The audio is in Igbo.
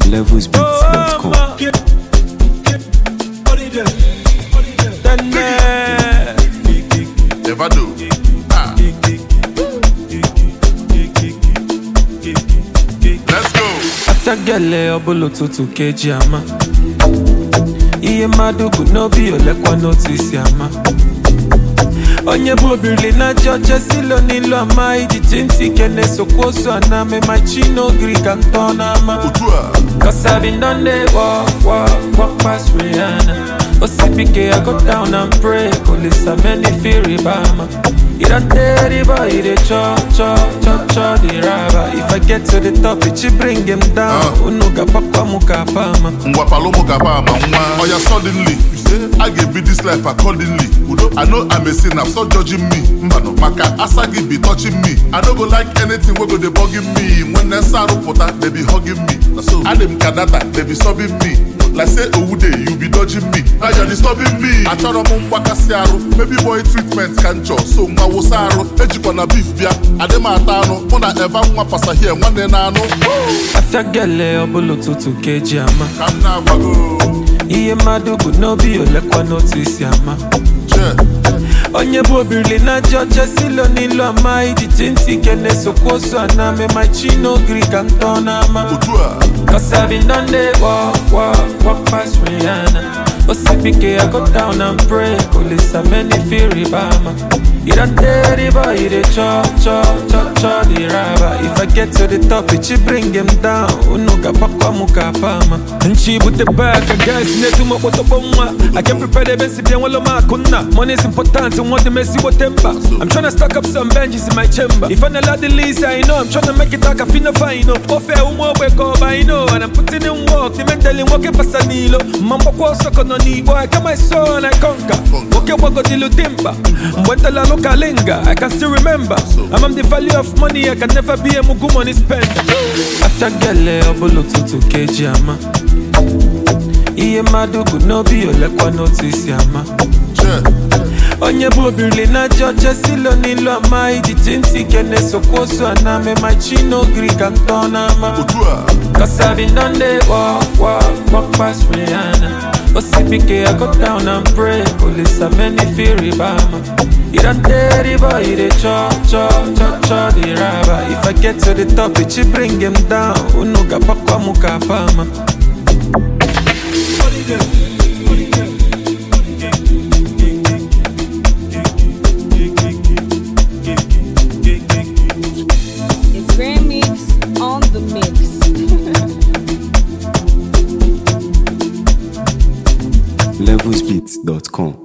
levelsbeats.com. Never do. Ah. Let's go. Atagele ọbụla ụtụtụ ka eji ama ihe mmadụ bụ n'obi olekwa n'otu isi ama onye bụ obirili na ji ọcha silo n'ilu ama ijiji ntị ike na-esokwa ozu ana mema chi n'ogiri ka ntọ n'ama Otu a. Cause I've been done they walk, walk, walk past Rihanna. OCPK, I go down and pray. Police are many fear Ibama. It a dirty boy, it a cho, cho, cho, cho, the rubber. If I get to the top, it should bring him down. Ah. Unuga pakwa muka pama. ngwa palomo gaba ama nwa oya suddenly you say i ga be this life accordingly udo i know i'm a sinner stop judging me mbano maka asa gị be touching me i no go like anything wey go dey bugging me when nsa arụpụta they be hugging me na so adị m ka data they be sobbing me like say owude you be dodging me now you're disturbing me achọrọ m mgbakasị arụ baby boy treatment ka nchọ so nwa wụsa arụ ejikwa na beef bịa adị m ata anụ mụ na eva nwa pasahie nwanne na anụ Afagele ọbụla ụtụtụ ka eji ama. ka m na-agbago Ihe mmadụ bụ n'obi olekwa n'otu isi ama. Che. onye bụ obirili na ji ọcha silo n'ilu ama ijiji ntị ike na-esokwa ozu ana mema chi n'ogiri ka ntọ n'ama otu a Cause I've been done they walk, walk, walk past Rihanna OCPK, I go down and pray Police are many fear Ibama It a dirty boy, it a cho, cho, cho, cho, the rubber If I get to the top, it should bring him down Unuga pakwa muka pama Nchi bute back, I guess Netuma koto bomba I can prepare the best if you want makuna Money is important, and want the messy whatever I'm tryna stack up some benches in my chamber If I'm not the least, I know I'm tryna make it like a fina fine Ofe umo wake up, I know And I'm putting in work, the mentally working pasanilo Mambo kwa soko no nibo I come my soul and I conquer Okay, wago dilu timba Mwenta la loka linga I can still remember I'm on the value of money I can never be a mugu money spender After gele obolo tutu keji ama Ihe mmadụ bụ n'obi olekwa n'otu isi ama Che. onye bụ obirili na ji ọcha silo n'ilu ama ijiji ntị ike na-esokwa ozu ana mema chi n'ogiri ka ntọ n'ama otu a Cause I've been done they walk, walk, walk past Rihanna OCPK, I go down and pray Police are many fear Ibama It a dirty boy, it a cho, cho, cho, cho, the rubber If I get to the top, it should bring him down Unuga pakwa muka pama It's Grand Mix on the mix. levelsbeats.com.